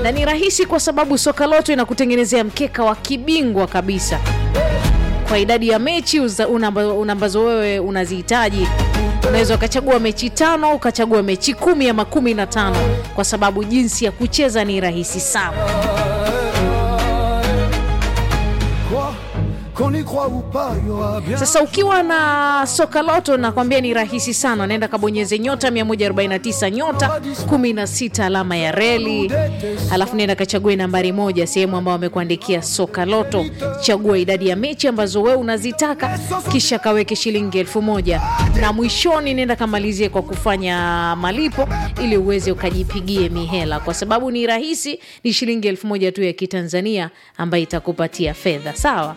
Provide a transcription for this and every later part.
na ni rahisi kwa sababu soka loto inakutengenezea mkeka wa kibingwa kabisa kwa idadi ya mechi uza- una- una- ambazo wewe unazihitaji unaweza ukachagua mechi tano ukachagua mechi kumi ama kumi na tano kwa sababu jinsi ya kucheza ni rahisi sana Quoi Qu'on y croit ou pas, il y aura bien. sasa ukiwa na soka loto nakwambia ni rahisi sana naenda kabonyeze nyota 149 nyota 16 alama ya reli halafu nenda kachague nambari moja sehemu ambayo wamekuandikia soka loto chagua idadi ya mechi ambazo wewe unazitaka kisha kaweke shilingi elfu moja na mwishoni nenda kamalizie kwa kufanya malipo ili uweze ukajipigie mihela kwa sababu ni rahisi ni shilingi elfu moja tu ya kitanzania ambayo itakupatia fedha sawa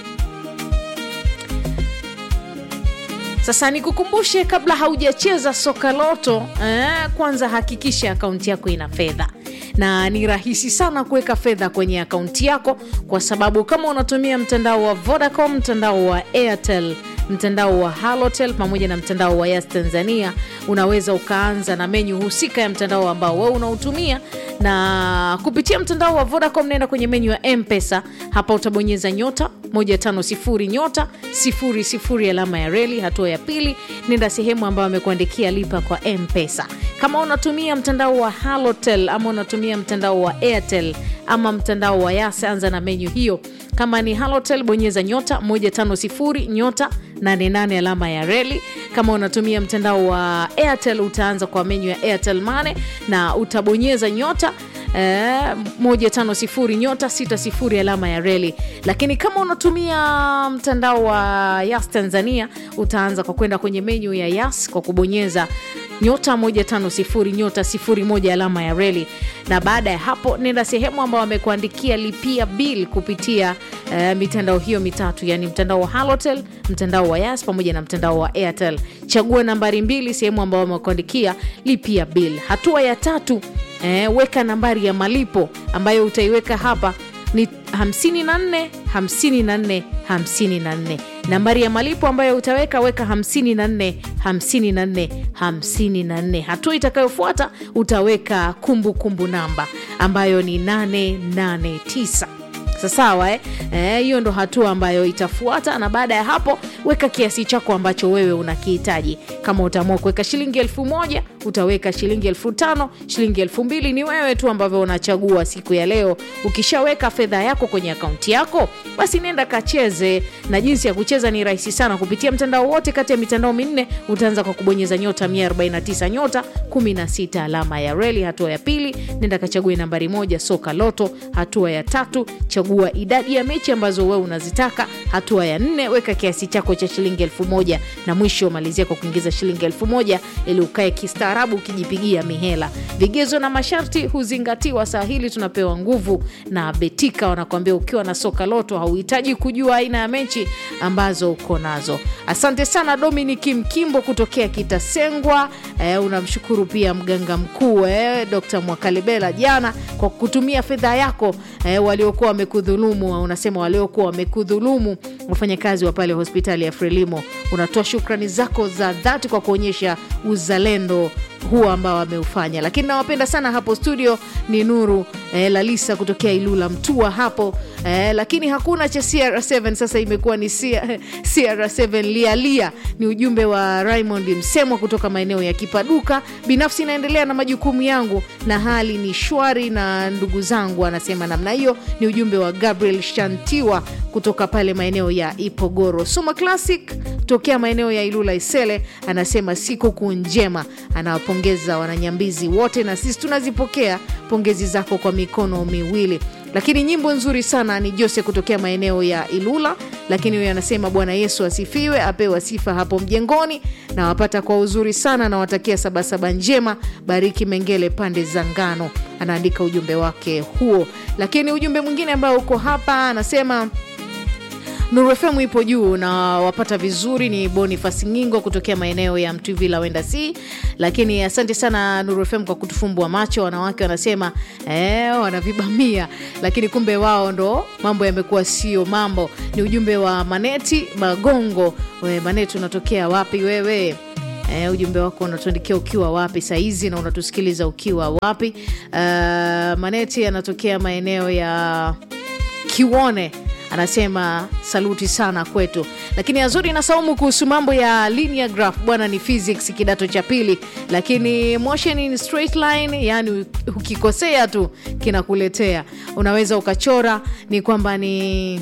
Sasa nikukumbushe, kabla haujacheza soka loto eh, kwanza hakikisha akaunti yako ina fedha na ni rahisi sana kuweka fedha kwenye akaunti yako, kwa sababu kama unatumia mtandao wa Vodacom, mtandao wa Airtel, mtandao wa Halotel pamoja na mtandao wa Yas Tanzania, unaweza ukaanza na menyu husika ya mtandao ambao wewe unautumia na kupitia mtandao wa Vodacom, nenda kwenye menyu ya Mpesa. Hapa utabonyeza nyota 150 nyota 00 alama ya reli. Hatua ya pili, nenda sehemu ambayo amekuandikia lipa kwa Mpesa. Kama unatumia mtandao wa Halotel ama unatumia mtandao wa Airtel ama mtandao wa Yas, anza na menyu hiyo. Kama ni Halotel, bonyeza nyota 150 nyota 88 alama ya reli. Kama unatumia mtandao wa Airtel, utaanza kwa menyu ya Airtel Money na utabonyeza nyota eh, 150 nyota 60 alama ya reli. Lakini kama unatumia mtandao wa Yas Tanzania, utaanza kwa kwenda kwenye menyu ya Yas kwa kubonyeza nyota 150 nyota 01 alama ya reli, na baada ya hapo nenda sehemu ambayo wamekuandikia lipia bill kupitia eh, mitandao hiyo mitatu, yani mtandao wa Halotel, mtandao wa Yas pamoja na mtandao wa Airtel. Chagua nambari mbili, sehemu ambayo wamekuandikia lipia bill. Hatua ya tatu eh, weka nambari ya malipo ambayo utaiweka hapa ni 54 54 54 nambari ya malipo ambayo utaweka weka 54 54 54 hatua itakayofuata utaweka kumbukumbu kumbu namba ambayo ni 889 sasawa eh? Eh, hiyo ndo hatua ambayo itafuata na baada ya hapo weka kiasi chako ambacho wewe unakihitaji kama utaamua kuweka shilingi elfu moja utaweka shilingi elfu tano shilingi elfu mbili ni wewe tu ambavyo unachagua siku ya leo ukishaweka fedha yako kwenye akaunti yako basi nenda kacheze na jinsi ya kucheza ni rahisi sana kupitia mtandao wote kati ya mitandao minne utaanza kwa kubonyeza nyota 149 nyota 16 alama ya reli hatua ya pili nenda kachague nambari moja soka loto hatua ya tatu chagua idadi ya mechi ambazo wewe unazitaka hatua ya nne weka kiasi chako cha shilingi elfu moja na mwisho malizia kwa kuingiza shilingi elfu moja ili ukae kistaarabu ukijipigia mihela vigezo na masharti huzingatiwa saa hili tunapewa nguvu na betika wanakuambia ukiwa na soka loto hauhitaji kujua aina ya mechi ambazo uko nazo asante sana dominik mkimbo kutokea kitasengwa eh, unamshukuru pia mganga mkuu eh, dr mwakalebela jana kwa kutumia fedha yako eh, waliokuwa wamekudhulumu unasema waliokuwa wamekudhulumu wafanyakazi wa pale hospitali ya frelimo unatoa shukrani zako za dhati kwa kuonyesha uzalendo huo ambao ameufanya lakini nawapenda sana hapo studio ni nuru eh, lalisa kutokea ilula mtua hapo eh, lakini hakuna cha cr7 sasa imekuwa ni cr7 lialia ni ujumbe wa raymond msemwa kutoka maeneo ya kipaduka binafsi inaendelea na majukumu yangu na hali ni shwari na ndugu zangu anasema namna hiyo ni ujumbe wa gabriel shantiwa kutoka pale maeneo ya ipogoro suma classic tokea maeneo ya ilula isele anasema sikukuu njema anawapongeza wananyambizi wote na sisi tunazipokea pongezi zako kwa mikono miwili lakini nyimbo nzuri sana ni jose kutokea maeneo ya ilula lakini huyo anasema bwana yesu asifiwe apewa sifa hapo mjengoni na wapata kwa uzuri sana nawatakia sabasaba njema bariki mengele pande za ngano anaandika ujumbe wake huo lakini ujumbe mwingine ambao uko hapa anasema Nuru FM ipo juu na wapata vizuri. Ni Bonifasi Ngingo kutokea maeneo ya Mtwivila wenda si, lakini asante sana Nuru FM kwa kutufumbua macho. Wanawake wanasema eh, wanavibamia, lakini kumbe wao ndo mambo yamekuwa sio mambo. Ni ujumbe wa Maneti Magongo. We, Maneti unatokea wapi wewe? Eh, ujumbe wako unatuandikia ukiwa wapi sahizi na unatusikiliza ukiwa wapi? Uh, Maneti anatokea maeneo ya Kiwone anasema saluti sana kwetu, lakini Azuri na Saumu kuhusu mambo ya linear graph bwana, ni physics kidato cha pili, lakini motion in straight line, yani ukikosea tu kinakuletea, unaweza ukachora, ni kwamba ni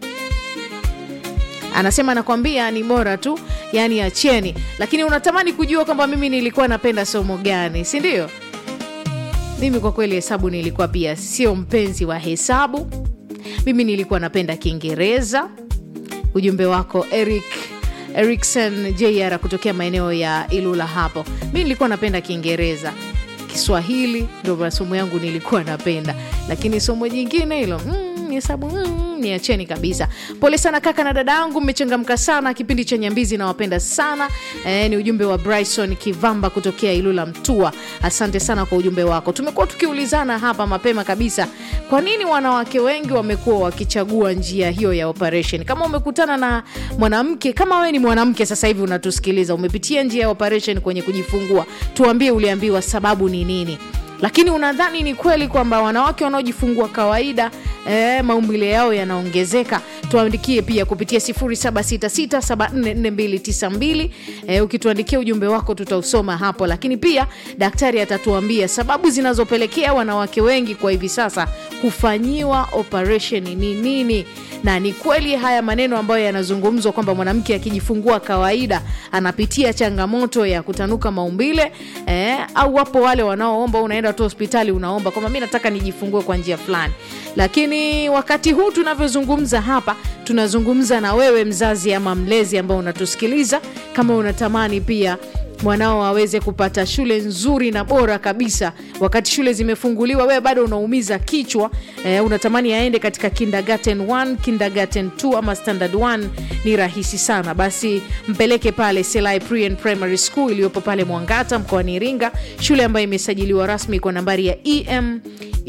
anasema nakwambia ni bora tu, yani acheni. Lakini unatamani kujua kwamba mimi nilikuwa napenda somo gani, si ndio? Mimi kwa kweli hesabu nilikuwa pia sio mpenzi wa hesabu. Mimi nilikuwa napenda Kiingereza. Ujumbe wako Eric Erikson JR kutokea maeneo ya Ilula hapo. Mi nilikuwa napenda Kiingereza, Kiswahili ndo masomo yangu nilikuwa napenda, lakini somo jingine hilo mm, hesabu mm, niacheni kabisa. Pole sana kaka na dada yangu, mmechangamka sana kipindi cha Nyambizi, nawapenda sana e, ni ujumbe wa Bryson Kivamba kutokea Ilula Mtua. Asante sana kwa ujumbe wako. Tumekuwa tukiulizana hapa mapema kabisa, kwa nini wanawake wengi wamekuwa wakichagua njia hiyo ya operation? Kama umekutana na mwanamke, kama wewe ni mwanamke sasa hivi unatusikiliza, umepitia njia ya operation kwenye kujifungua, tuambie uliambiwa sababu ni nini lakini unadhani ni kweli kwamba wanawake wanaojifungua kawaida e, maumbile yao yanaongezeka? Tuandikie pia kupitia 0766744292. E, ukituandikia ujumbe wako tutausoma hapo, lakini pia daktari atatuambia sababu zinazopelekea wanawake wengi kwa hivi sasa kufanyiwa operation ni nini, na ni kweli haya maneno ambayo yanazungumzwa kwamba mwanamke akijifungua kawaida anapitia changamoto ya kutanuka maumbile e, au wapo wale wanaoomba unaenda tu hospitali unaomba kwamba mi nataka nijifungue kwa njia fulani. Lakini wakati huu tunavyozungumza hapa, tunazungumza na wewe mzazi ama mlezi ambao unatusikiliza, kama unatamani pia mwanao aweze kupata shule nzuri na bora kabisa. Wakati shule zimefunguliwa, wewe bado unaumiza kichwa eh, unatamani aende katika kindergarten 1, kindergarten 2 ama standard 1, ni rahisi sana. Basi mpeleke pale Selai Pre and Primary School iliyopo pale Mwangata mkoani Iringa, shule ambayo imesajiliwa rasmi kwa nambari ya EM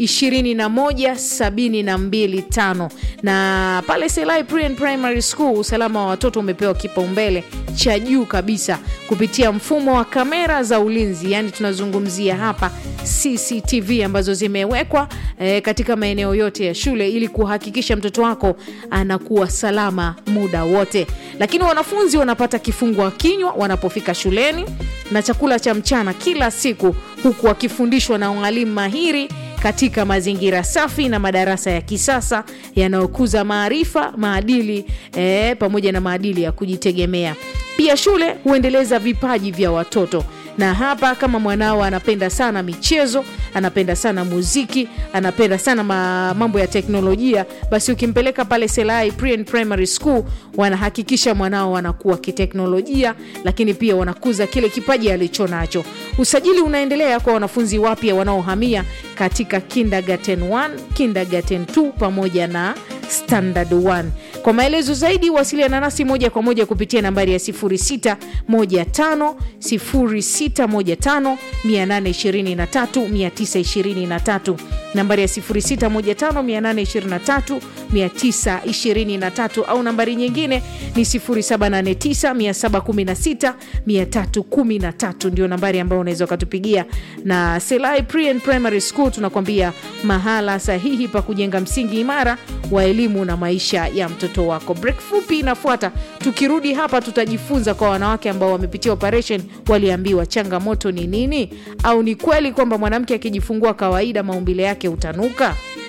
21725 na pale Selai Pre and Primary School usalama wa watoto umepewa kipaumbele cha juu kabisa kupitia mfumo wa kamera za ulinzi, yani tunazungumzia hapa CCTV ambazo zimewekwa eh, katika maeneo yote ya shule ili kuhakikisha mtoto wako anakuwa salama muda wote. Lakini wanafunzi wanapata kifungua kinywa wanapofika shuleni na chakula cha mchana kila siku, huku wakifundishwa na walimu mahiri katika mazingira safi na madarasa ya kisasa yanayokuza maarifa, maadili eh, pamoja na maadili ya kujitegemea. Pia shule huendeleza vipaji vya watoto na hapa kama mwanao anapenda sana michezo, anapenda sana muziki, anapenda sana ma, mambo ya teknolojia, basi ukimpeleka pale Selai Pre and Primary School wanahakikisha mwanao anakuwa kiteknolojia, lakini pia wanakuza kile kipaji alicho nacho. Usajili unaendelea kwa wanafunzi wapya wanaohamia katika kindergarten 1, kindergarten 2 pamoja na standard 1. Kwa maelezo zaidi wasiliana nasi moja kwa moja kupitia nambari ya 0615 0615 823 923, nambari ya 0615 823 923 au nambari nyingine ni 0789 716 313, ndio nambari ambayo unaweza ukatupigia. Na Selai Pre and Primary School tunakwambia mahala sahihi pa kujenga msingi imara wa elimu na maisha ya mtoto wako. Break fupi inafuata. Tukirudi hapa, tutajifunza kwa wanawake ambao wamepitia operation, waliambiwa changamoto ni nini, au ni kweli kwamba mwanamke akijifungua kawaida maumbile yake hutanuka?